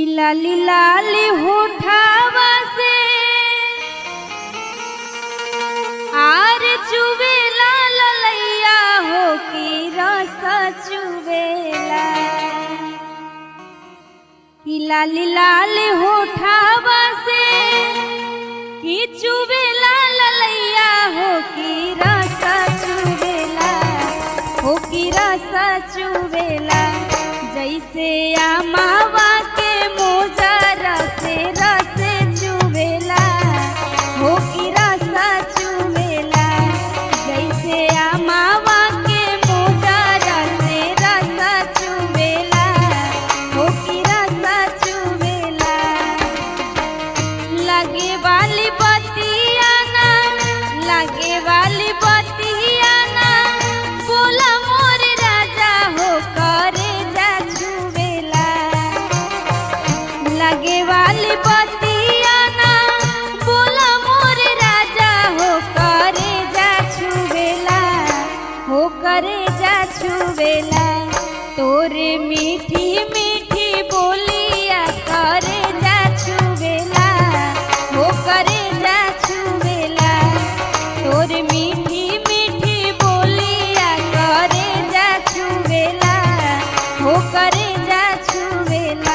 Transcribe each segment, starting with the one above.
लाली लाली होठावा से आर चुवेला ललैया हो की रस चुवेला कि लाली लाली होठावा से कि चुवेला ललैया हो की रस चुवेला हो की रस चुवेला जैसे आमावा के मोजरा से रस चुवेला हो की रस चुवेला जैसे आमावा के मोजरा से रस चुवेला हो की रस चुवेला लगे वाली बतिया ना लगे वाली बतिया ना बोला मोर राजा हो करे जा छुवेला लगे वाली बतिया ना बोला मोर राजा हो करे जा छुवेला हो करे जा छुवेला तोरे मीठी मीठी बोलिया करे जा छुवेला हो करे जा छुवेला तोरे मीठी मीठी बोलिया करे जा छुवेला हो करे जा छुवेला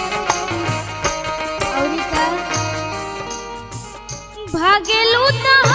औरी का भागेलू त